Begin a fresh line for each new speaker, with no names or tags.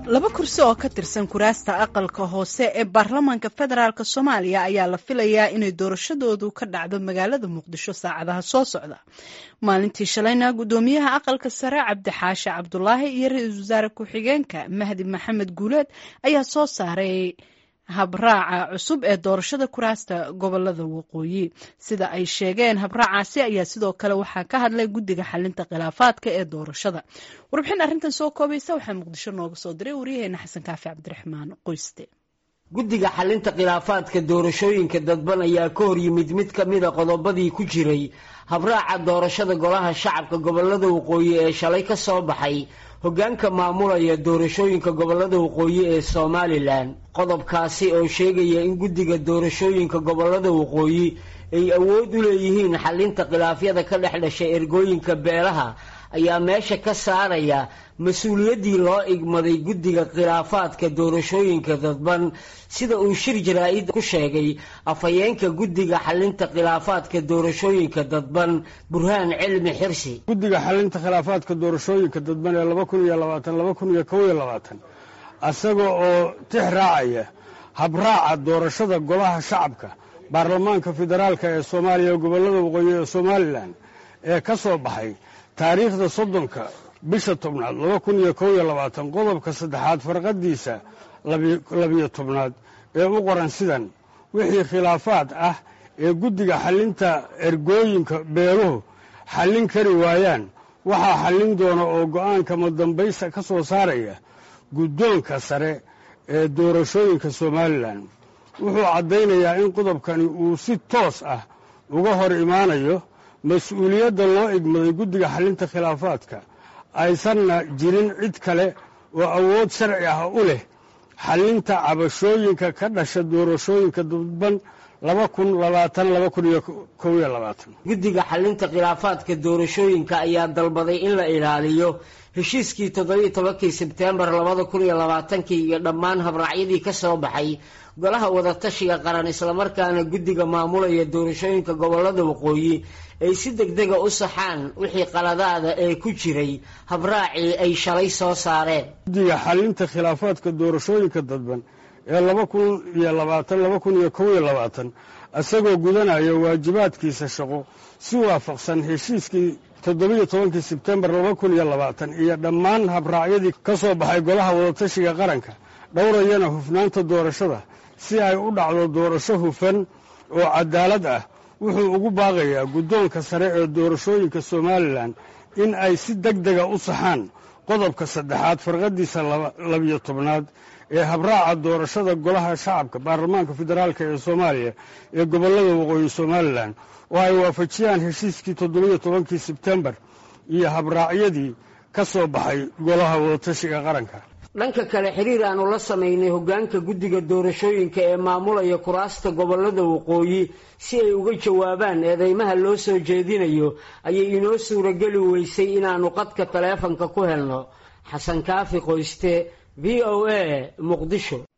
laba kursi oo ka tirsan kuraasta aqalka hoose ee baarlamaanka federaalk soomaaliya ayaa la filayaa inay doorashadoodu ka dhacdo magaalada muqdisho saacadaha soo socda maalintii shalayna guddoomiyaha aqalka sare cabdixaashe cabdulaahi iyo ra-iisul wasaare ku-xigeenka mahdi maxamed guuleed ayaa soo saaray habraaca cusub ee doorashada kuraasta gobolada waqooyi sida ay sheegeen habraacaasi ayaa sidoo kale waxaa ka hadlay guddiga xalinta khilaafaadka ee doorashada warbixin arrintan soo koobaysa waxaa muqdisho nooga soo diray waryaheena xasan kaafi cabdiraxmaan qoyste
guddiga xalinta khilaafaadka doorashooyinka dadban ayaa ka hor yimid mid ka mida qodobadii ku jiray habraaca doorashada golaha shacabka gobolada waqooyi ee shalay ka soo baxay hoggaanka maamulaya doorashooyinka gobolada waqooyi ee somalilan qodobkaasi oo sheegaya in guddiga doorashooyinka gobolada waqooyi ay awood u leeyihiin xalinta khilaafyada ka dhex dhashay ergooyinka beelaha ayaa meesha ka saaraya mas-uuliyaddii loo igmaday guddiga khilaafaadka doorashooyinka dadban sida uu shir jaraa-id ku sheegay afhayeenka guddiga xalinta khilaafaadka doorashooyinka dadban burhaan cilmi xirsi
guddiga xalinta khilaafaadka doorashooyinka dadban ee laba kun iyo labaatan laba kun iyo kow iyo labaatan isaga oo tix raacaya habraaca doorashada golaha shacabka baarlamaanka federaalka ee soomaaliya ee gobolada waqooyi ee somalilan ee ka soo baxay taariikhda soddonka bisha tobnaad laba kun iyo kow iyo labaatan qodobka saddexaad farqadiisa labiyo tobnaad ee u qoran sidan wixii khilaafaad ah ee guddiga xalinta ergooyinka beeluhu xallin kari waayaan waxaa xallin doona oo go'aanka madambaysta ka soo saaraya guddoonka sare ee doorashooyinka somalilan wuxuu caddaynayaa in qodobkani uu si toos ah uga hor imaanayo mas-uuliyadda loo igmaday guddiga xalinta khilaafaadka aysanna jirin cid kale oo awood sharci ah u leh xalinta cabashooyinka ka dhasha doorashooyinka dadban laba kun labaatan laba kun iyo kow iyo labaatan
guddiga xalinta khilaafaadka doorashooyinka ayaa dalbaday in la ilaaliyo heshiiskii toddobiiyo tobankii sebteembar labada kun iyo labaatankii iyo dhammaan habraacyadii ka soo baxay golaha wadatashiga qaran islamarkaana guddiga maamulaya doorashooyinka gobolada waqooyi ay si degdega u saxaan wixii qaladaada ee ku jiray habraacii ay shalay soo saareen
guddiga xalinta khilaafaadka doorashooyinka dadban ee laba kun iyo labaatan laba kun iyo kow iyo labaatan isagoo gudanaya waajibaadkiisa shaqo si waafaqsan heshiiskii toddobiiyo tobankii sebtembar laba kun iyo labaatan iyo dhammaan habraacyadii ka soo baxay golaha wadatashiga qaranka dhowrayana hufnaanta doorashada si ay u dhacdo doorasho hufan oo cadaalad ah wuxuu ugu baaqayaa guddoonka sare ee doorashooyinka somalilan in ay si deg dega u saxaan qodobka saddexaad farqadiisa labiyo tobnaad ee habraaca doorashada golaha shacabka baarlamaanka federaalk ee soomaaliya ee gobolada waqooyi somalilan oo ay waafajiyaan heshiiskii toddobiiyo tobankii sebtembar iyo habraacyadii ka soo baxay golaha wadatashiga qaranka
dhanka kale xiriir aanu la samaynay hoggaanka guddiga doorashooyinka ee maamulaya kuraasta gobolada waqooyi si ay uga jawaabaan eedeymaha loo soo jeedinayo ayay inoo suurageli weysay inaannu qadka taleefanka ku helno xasan kaafi qoyste v o a muqdisho